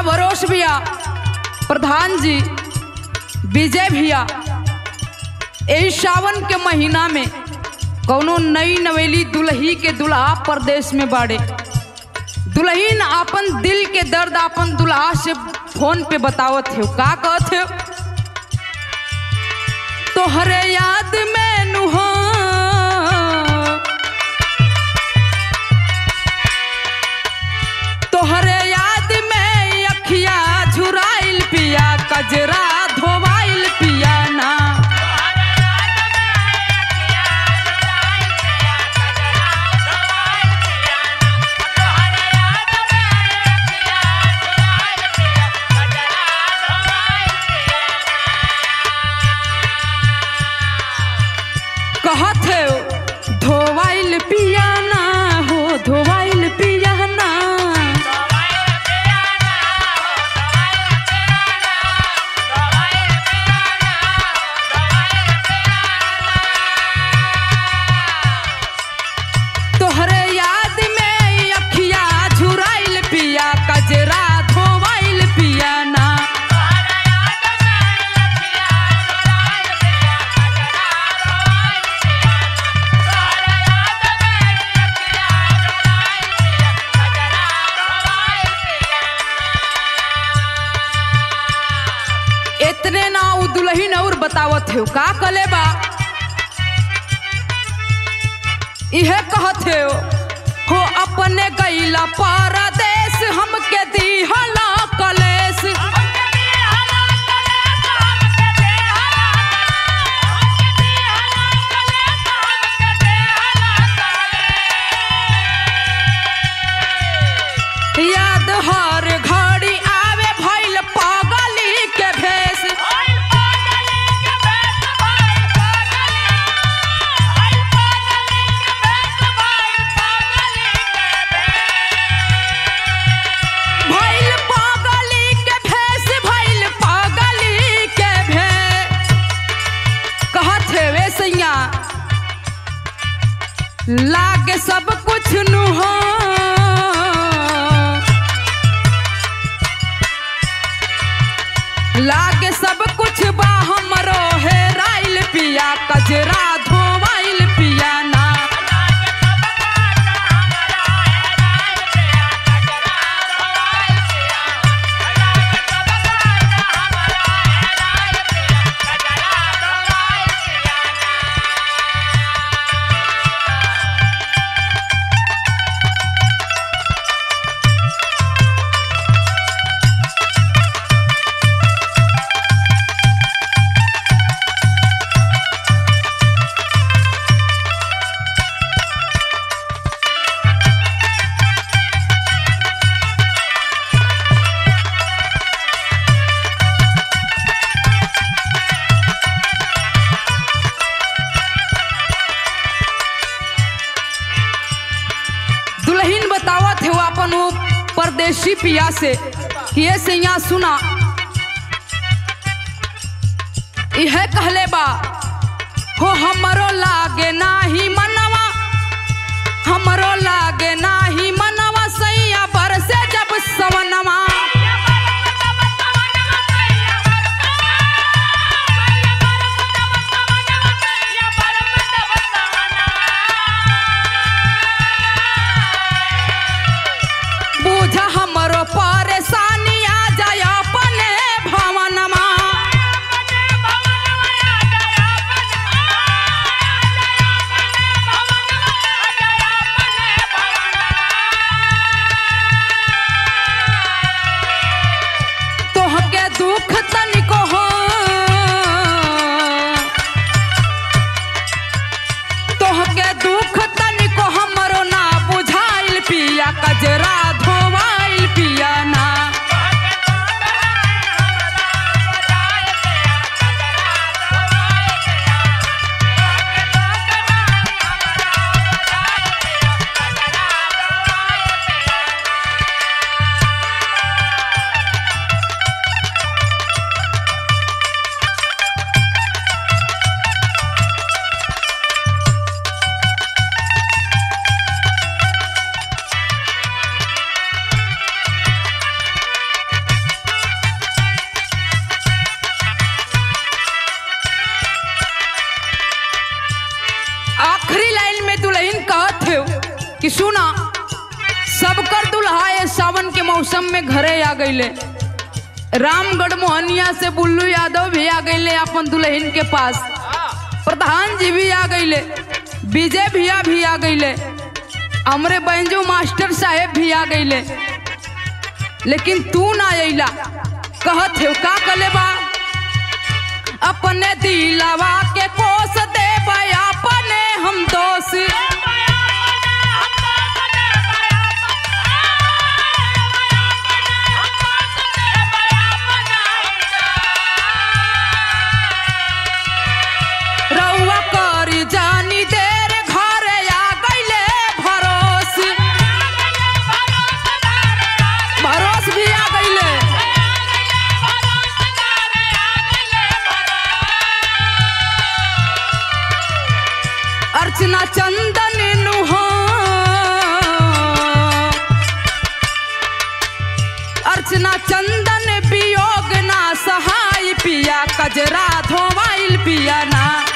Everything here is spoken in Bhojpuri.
बरोश भैया प्रधान जी विजय भैया यही सावन के महीना में कौनो नई नवेली दुल्ही के दुल्हा प्रदेश में बाड़े दुल्हीन अपन दिल के दर्द अपन दुल्हा से फोन पे बतावत हो का कहत हो तोहरे याद में नुहा तोहरे याद में अखिया झुराइल पिया कजरा धोवाइल पिया ना कहत हो धोवाइल पिया ना हो धोवाइल पिया ना तोहरे याद में अखिया झुराइल पिया कजरा धोवाइल पिया ना इतने ना उ दुल्हीन और बतावत हो का कले बा इहे कहत हो हो अपने गईला परदेश हमके दीहला कलेश याद हर घड़ी आवे भइल पागली के भेष भइल पागली के भेष भइल पागली के भेष कहत है वे सैया लागे सब कुछ नुहा लागे सब कुछ बा हमरो है राइल पिया कजरा धोवाइल पिया ना दुल्हीन बतावत है अपन वो परदेशी पिया से कि ये से यहाँ सुना यह कहले बा हो हमरो लागे नाही मनवा हमरो लागे नाही मनवा सैया बरसे जब सवनवा बूझा हमरो परेशानी आ जाय अपने भवनमा भवन सुना सबकर दुल्हा ये सावन के मौसम में घरे आ गईले रामगढ़ मोहनिया से बुल्लू यादव भी आ गईले अपन दुल्हन के पास प्रधान जी भी आ गईले विजय भैया भी आ गईले हमरे बैंजू मास्टर साहेब भी आ गईले लेकिन तू ना अइला कहत हो का कले बा अपने दिलावा के कोस दे अपने हम दोष रउआ करी जानी देर घरे आ गईले भरोस भरोस भी आ गईले अर्चना चंदन नुहा अर्चना चंदन वियोग ना सहाय पिया कजरा धोवाइल पिया ना